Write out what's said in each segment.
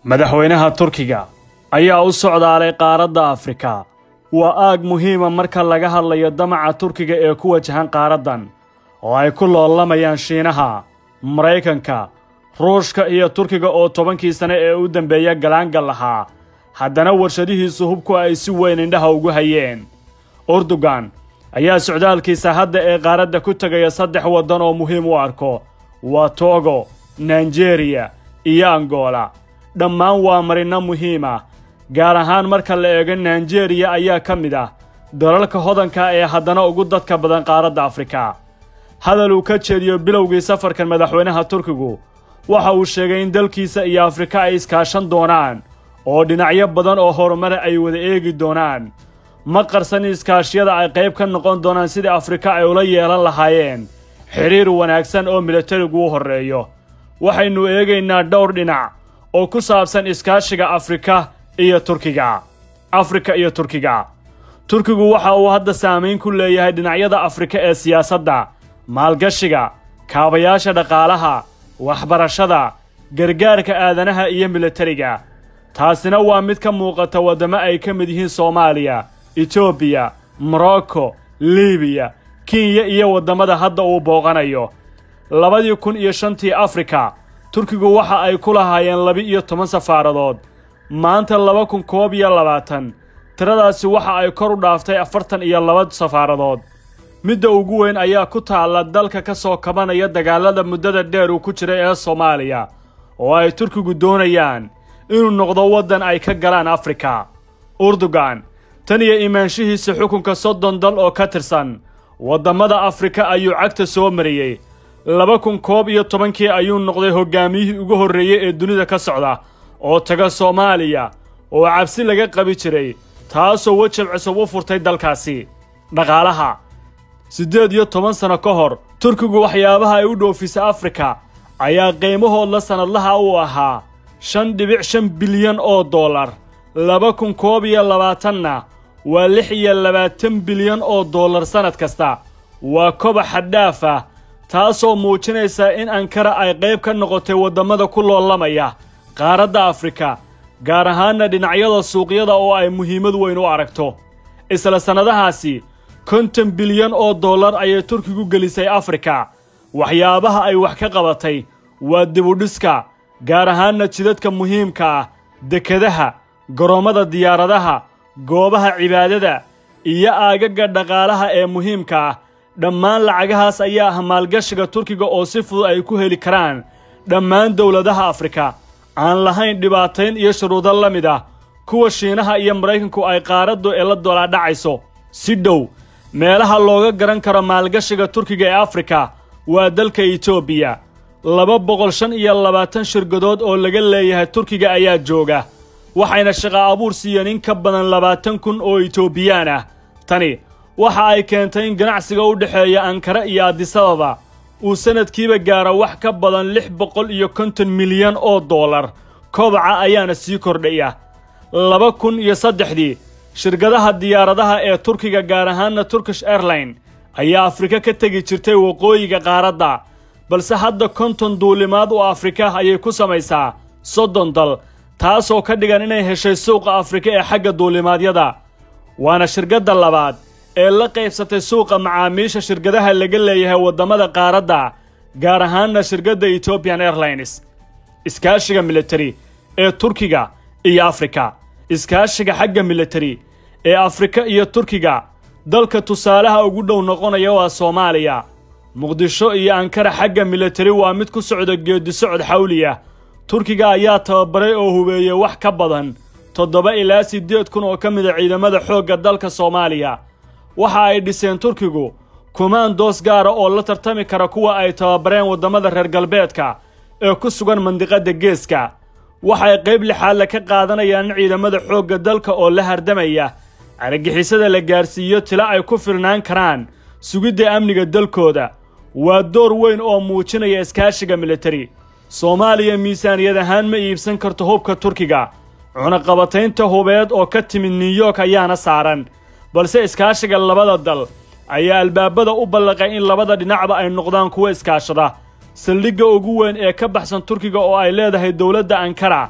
madaxweynaha turkiga ayaa u socdaalay qaaradda afrika waa aag muhiima marka laga hadlayo damaca turkiga ee ku wajahan qaaraddan oo ay ku loolamayaan shiinaha maraykanka ruushka iyo turkiga oo tobankii sane ee u dambeeya galaangal lahaa haddana warshadihiisu hubku ay si weyn indhaha ugu hayeen urdugan ayaa socdaalkiisa hadda ee qaaradda ku tegaya saddex waddan oo muhiim u arko waa togo naijeeriya iyo angola dhammaan waa marino muhiim ah gaar ahaan marka la eego naijeeriya ayaa ka mid ah dalalka hodanka ee haddana ugu dadka badan qaaradda afrika hadal uu ka jeediyo bilowgii safarkan madaxweynaha turkigu waxa uu sheegay in dalkiisa iyo afrika ay iskaashan doonaan oo dhinacyo badan oo horumara ay wada eegi doonaan ma qarsan iskaashiyada ay qayb ka noqon doonaan sidii afrika ay ula yeelan lahaayeen xidhiir wanaagsan oo milatarigu u horreeyo waxaynu eegaynaa dhowr dhinac oo ku saabsan iskaashiga afrika iyo turkiga afrika iyo turkiga turkigu waxa uu hadda saamayn ku leeyahay dhinacyada afrika ee siyaasadda maalgashiga kaabayaasha dhaqaalaha waxbarashada gargaarka aadanaha iyo milatariga taasina waa mid ka muuqata waddamo ay ka mid yihiin soomaaliya etoobiya morocco libiya kenya iyo waddamada hadda uu booqanayo labadii kun iyo shantii afrika turkigu waxa ay ku lahaayeen laba-iyo toban safaaradood maanta laba kun koob iyo labaatan tiradaasi waxa ay kor u dhaaftay afartan iyo laba safaaradood midda ugu weyn ayaa ku taalla dalka ka soo kabanaya dagaalada muddada dheer uu ku jiray ee soomaaliya oo ay turkigu doonayaan inuu noqdo waddan ay ka galaan afrika urdugan tan iyo imaanshihiisa xukunka soddon dal oo ka tirsan waddamada afrika ayuu cagta soo mariyey laba kun koob iyo tobankii ayuu noqday hoggaamiyihii ugu horreeyey ee dunida ka socda oo taga soomaaliya oo cabsi laga qabi jiray taasoo wejab cusub u furtay dalkaasi dhaqaalaha siddeed iyo toban sano ka hor turkigu waxyaabaha ay u dhoofisa afrika ayaa qiimahoodla sannadlaha uu ahaa shan dhibic shan bilyan oo dollar laba kun koob iyo labaatanna waa lix iyo labaatan bilyan oo dollar sannad kasta waa kobac xaddhaaf ah taasoo muujinaysa in ankara ay qayb ka noqotay waddamada ku loolamaya qaaradda afrika gaar ahaanna dhinacyada suuqyada oo ay muhiimad weyn u aragto isla sannadahaasi konton bilyan oo dollar ayay turkigu gelisay afrika waxyaabaha ay wax ka qabatay waa dibudhiska gaar ahaanna jidadka muhiimka ah dekadaha garoommada diyaaradaha goobaha cibaadada iyo aagaga dhaqaalaha ee muhiimka ah dhammaan lacagahaas ayaa ah maalgashiga turkiga oo si fudud ay ku heli karaan dhammaan dowladaha afrika aan lahayn dhibaatayn iyo shuruudo la mid ah kuwa shiinaha iyo maraykanku ay qaaraddu ee la dolaadhacayso si dhow meelaha looga garan karo maalgashiga turkiga ee afrika waa dalka etoobiya laba boqol shan iyo labaatan shirkadood oo laga leeyahay turkiga ayaa jooga waxayna shaqa abuur siiyeen in ka badan labaatan kun oo etoobiyaan ah tani waxa ay keentay in ganacsiga u dhexeeya ankara iyo adisababa uu sannadkiiba gaaro wax ka badan lix boqol iyo konton milyan oo dollar kobaca ayaana sii kordhaya laba kun iyo saddexdii shirkadaha diyaaradaha ee turkiga gaar ahaanna turkish airline ayaa afrika ka tegi jirtay waqooyiga qaaradda balse hadda konton duulimaad oo afrika ayay ku samaysaa soddon dal taasoo ka dhigan inay heshay suuqa afrika ee xagga duulimaadyada waana shirkadda labaad ee la qaybsatay suuqa macaamiisha shirkadaha laga leeyahay waddamada qaaradda gaar ahaanna shirkadda ethiopian airlines iskaashiga militari ee turkiga iyo afrika iskaashiga xagga militari ee afrika iyo turkiga dalka tusaalaha ugu dhow noqonaya waa soomaaliya muqdisho iyo ankara xagga militari waa mid ku socda geedisocod xawliya turkiga ayaa tababaray oo hubeeyey wax ka badan toddoba ilaa siddeed kun oo ka mida ciidamada xoogga dalka soomaaliya waxa ay dhiseen turkigu kumaandoos gaara oo la tartami kara kuwa ay tababareen waddamada reer galbeedka ee ku sugan mandiqadda geeska waxay qayb lixaadle ka qaadanayaan in ciidamada xoogga dalka oo la hardamaya argagixisada la gaarsiiyo tilo ay ku filnaan karaan sugidda amniga dalkooda waa door weyn oo muujinaya iskaashiga militari soomaaliya miisaaniyad ahaan ma iibsan karto hubka turkiga cunaqabataynta hubeed oo ka timid new york ayaana saaran balse iskaashiga labada dal ayaa albaabada u ballaqay in labada dhinacba ay noqdaan kuwa iskaashada saldhigga ugu weyn ee ka baxsan turkiga oo ay leedahay dowladda ankara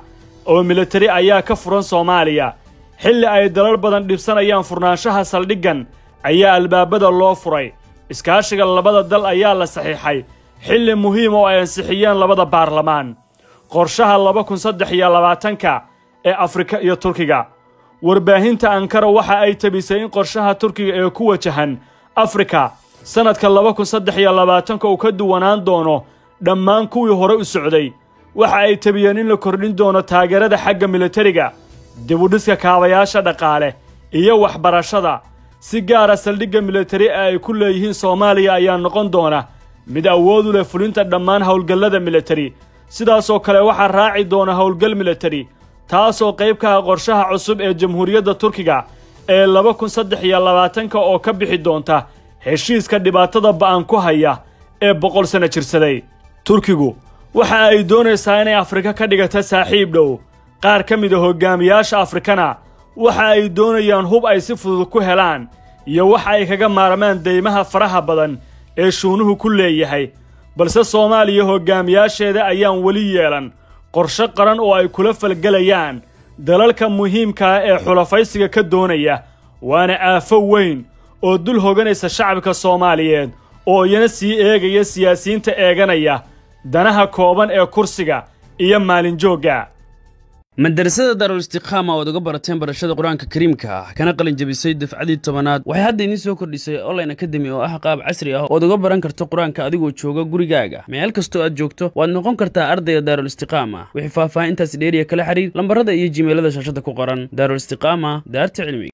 oo militari ayaa ka furan soomaaliya xilli ay dalal badan dhibsanayaan furnaanshaha saldhiggan ayaa albaabada loo furay iskaashiga labada dal ayaa la saxiixay xilli muhiim oo ay ansixiyeen labada baarlamaan qorshaha laba kun saddex iyo labaatanka ee afrika iyo turkiga warbaahinta ankara waxa ay tabisay in qorshaha turkiga ee ku wajahan afrika sannadka laba kun saddex iyo labaatanka uu ka duwanaan doono dhammaan kuwii hore u socday waxa ay tabiyeen in la kordhin doono taageerada xagga militariga dibudhiska kaabayaasha dhaqaale iyo waxbarashada si gaara saldhigga militari ee ay ku leeyihiin soomaaliya ayaa noqon doona mid awood u leh fulinta dhammaan howlgallada militari sidaasoo kale waxaa raaci doona howlgal militari taasoo qayb ka ah qorshaha cusub ee jamhuuriyadda turkiga ee laba kun saddex iyo labaatanka oo ka bixi doonta heshiiska dhibaatada ba'an ku haya ee boqol sanno jirsaday turkigu waxa ay doonaysaa inay afrika ka dhigata saaxiib dhow qaar ka mid a hoggaamiyaasha afrikana waxa ay doonayaan hub ay si fudud ku helaan iyo waxa ay kaga maarmaan deymaha faraha badan ee shuunuhu ku leeyahay balse soomaaliya hoggaamiyaasheeda ayaan weli yeelan qorshe qaran oo ay kula falgelayaan dalalka muhiimkaa ee xulafaysiga ka doonaya waana aafo weyn oo dul hoganaysa shacabka soomaaliyeed oo iyana sii eegaya siyaasiyiinta eeganaya danaha kooban ee kursiga iyo maalinjoogga madarasada daarul istiqaama oad uga barateen barashada qur-aanka kariimka ah kana qalin jabisay dafcadii tobanaad waxay hadda idiin soo kordhisay online academy oo ah qaab casri ah ood uga baran karto qur-aanka adigoo jooga gurigaaga meel kastoo aad joogto waad noqon kartaa ardayga daarul istiqaama wixii faahfaahintaas dheeriya kala xiriir lambarada iyo jimeelada shaashada ku qoran daarul istiqaama daarta cilmiga